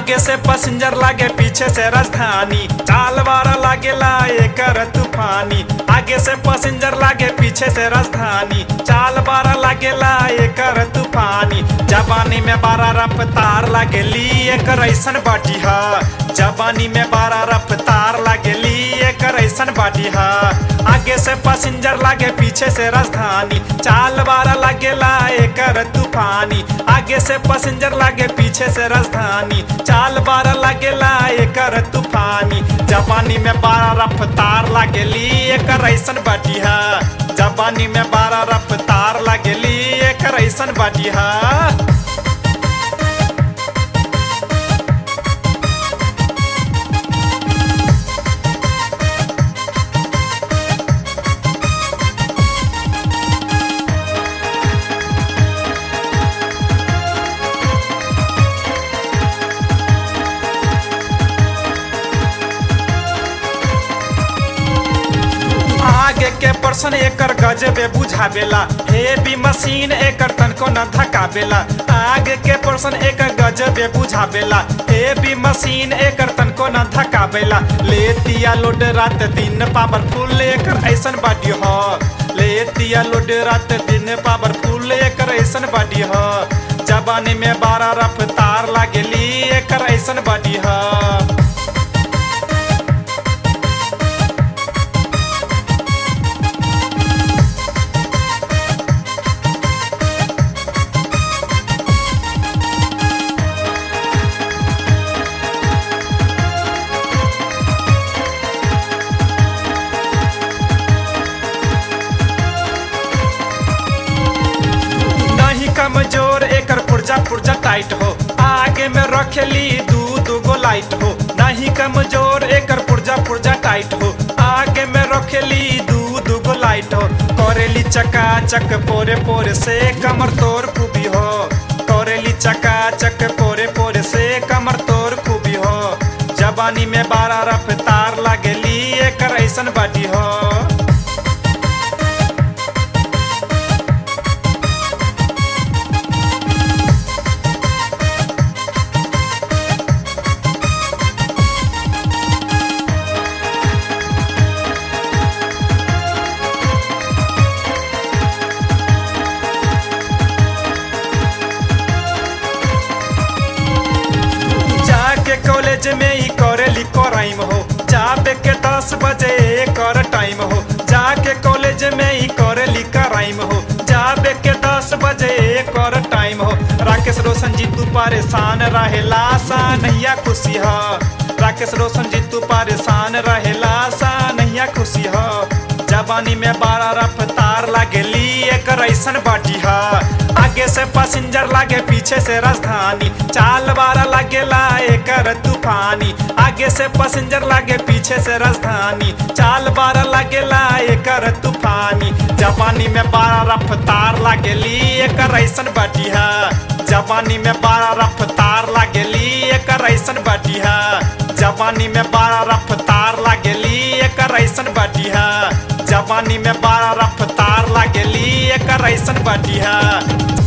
आगे से पैसेंजर लागे पीछे से राजधानी चाल बारा लागेला एकर तूफानी आगे से पैसेंजर लागे पीछे से राजधानी चाल बारा लागेला एकर तूफानी जवानी में बारा रफ्तार लागेली एकर ऐसन बाटी हा जवानी में बारा रफ्तार लागेली एकर ऐसन बाटी हा आगे से पैसेंजर लागे पीछे से राजधानी चाल बारा लागेला एकर तूफानी आगे से पैसेंजर लागे पीछे से राजधानी चाल बारा लागेला एकर तूफानी जवानी में बारा रफ्तार लागेली एकर ऐसन बाटी हा जवानी में बारा रफ्तार लागेली एकर ऐसन बाटी हा आगे के पर्सन एकर गजबे बुझावेला हेवी मशीन एकर तनको न धकावेला आगे के पर्सन एकर गजबे बुझावेला हेवी मशीन एकर तनको न धकावेला लेतिया लोड रात दिन पावरफुल एकर ऐसन बाडी ह लेतिया लोड रात दिन पावरफुल एकर ऐसन बाडी ह जवानी में बारह रफ्तार लागेली एकर ऐसन बाडी ह नहीं कमजोर एकर पुर्जा पुर्जा टाइट हो आगे में रखेली दू दू गो लाइट हो नहीं कमजोर एकर पुर्जा पुर्जा टाइट हो आगे में रखेली दू दू गो लाइट हो करेली चका चक पोरे पोरे से कमर तोर खूबी हो करेली चका चक पोरे पोरे से कमर तोर खूबी हो जवानी में बारह रफ्तार लागेली एकर ऐसन बाटी हो जाके कॉलेज में ही करेली कराइम हो जाबे के दस बजे कर टाइम हो जाके कॉलेज में ही करेली कराइम हो जाबे के दस बजे कर टाइम हो राकेश रोशन जी तू परेशान रहेला सा नैया खुशी हो राकेश रोशन जी तू परेशान रहेला सा नैया खुशी हो जवानी में बारह रफ्तार लागेली एकर ऐसन बाटी हा आगे से पैसेंजर लागे पीछे से राजधानी चाल बारा लागेला एकर तूफानी आगे से पैसेंजर लागे पीछे से राजधानी चाल बारा लागेला एकर तूफानी जवानी में बारह रफ्तार लागेली एकर ऐसन बाटी हा जवानी में बारह रफ्तार लागेली एकर ऐसन बाटी हा जवानी में बारह रफ्तार लागेली एकर ऐसन बाटी हा जवानी में बारह रफ्तार लागेली एकर ऐसन बाटी हा